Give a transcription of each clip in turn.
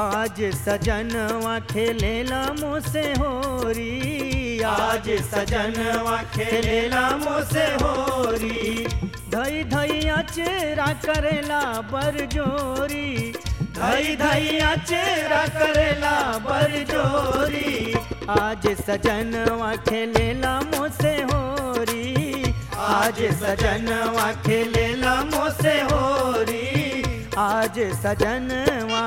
आज सजनवा खेलेला मोसे होरी आज सजनवा खेलेला मोसे होरी धई धई अचेरा करेला बरजोरी धई धई अचेरा करेला बरजोरी आज सजनवा खेलेला मोसे होरी आज सजनवा खेलेला मोसे होरी आज सजनवा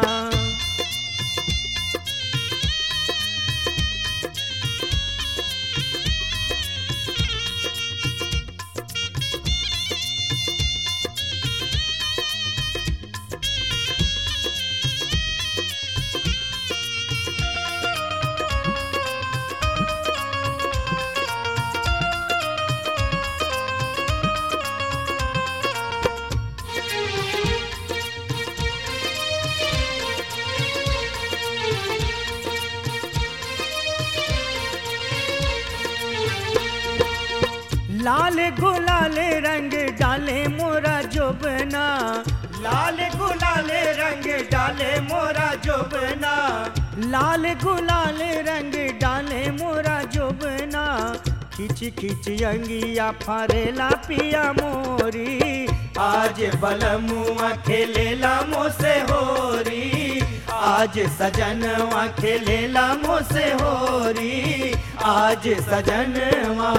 लाल गुलाल रंग डाले मोरा जोबना लाल गुलाले रंग डाले मोरा जोबना लाल गुलाल रंग डाले मोरा जोबना खिच खिच अंगिया फारेला पिया मोरी आज बलमुआ खेलेला मोसे होरी आज सजनवा खेलेला मोसे होरी आज सजनवा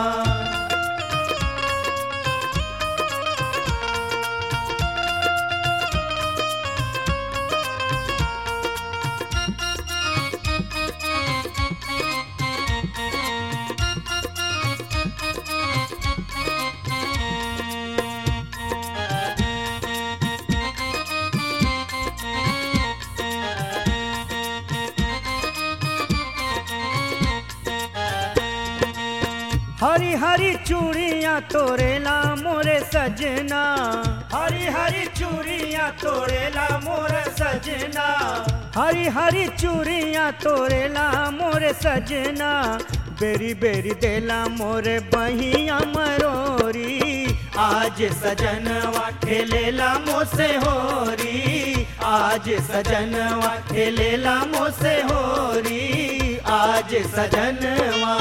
हरी हरी चूड़ियाँ तोरेला मोरे सजना हरी हरी चूड़ियाँ तोड़ेला मोर सजना हरी हरी चूड़ियाँ तोरेला मोरे सजना बेरी बेरी देला मोरे बहिया मरोरी आज सजनवा खेलेला मोसे होरी आज सजनवा खेलेला मोसे होरी आज सजनवा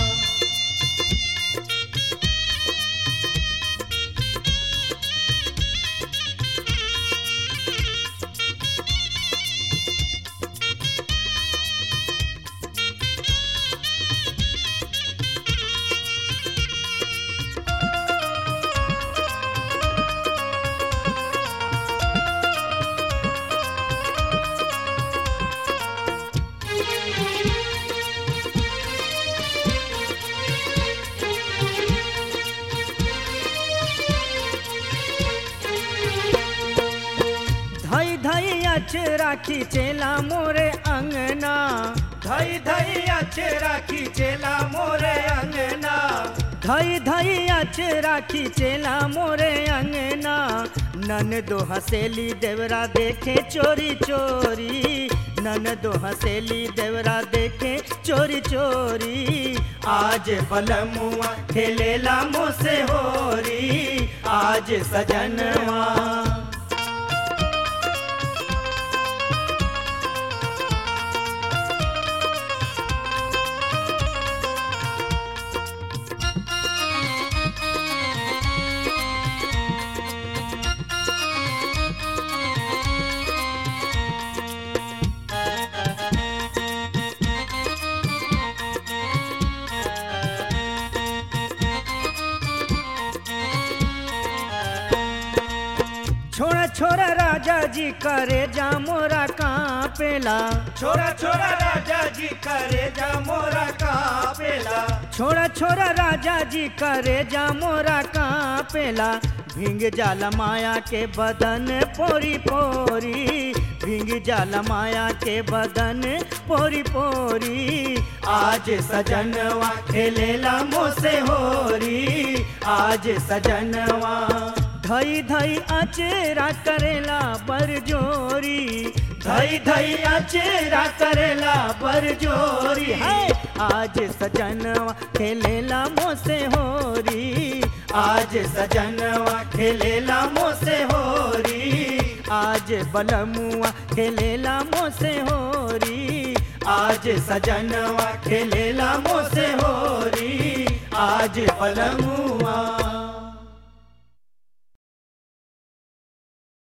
धई धई अचरा खींचेला मोरे अंगना धई धई अचेरा खींचेला मोरे अंगना धई धई अचरा खींचेला मोरे अंगना नन दो हसेली देवरा देखे चोरी चोरी नन दो हसेली देवरा देखे चोरी चोरी आज बलमुआ खेलेला मोसे होरी आज सजनवा छोड़ा छोड़ा राजा जी करे जा मोरा कांपेला छोरा छोरा राजा जी करे जा मोरा कापेला छोड़ा छोड़ा राजा जी करे जा मोरा कांपेला भींग जाला माया के बदन पोरी पोरी भींग जाला माया के बदन पोरी पोरी आज सजनवा खेलेला मोसे होरी आज सजनवा धई धई अचेरा करेला बरजोरी धई धई अचेरा करेला बरजोरी है आज सजनवा खेलेला मोसे होरी आज सजनवा खेलेला मोसे होरी आज बलमुआ खेलेला मोसे होरी आज सजनवा खेलेला मोसे होरी आज पलमुआ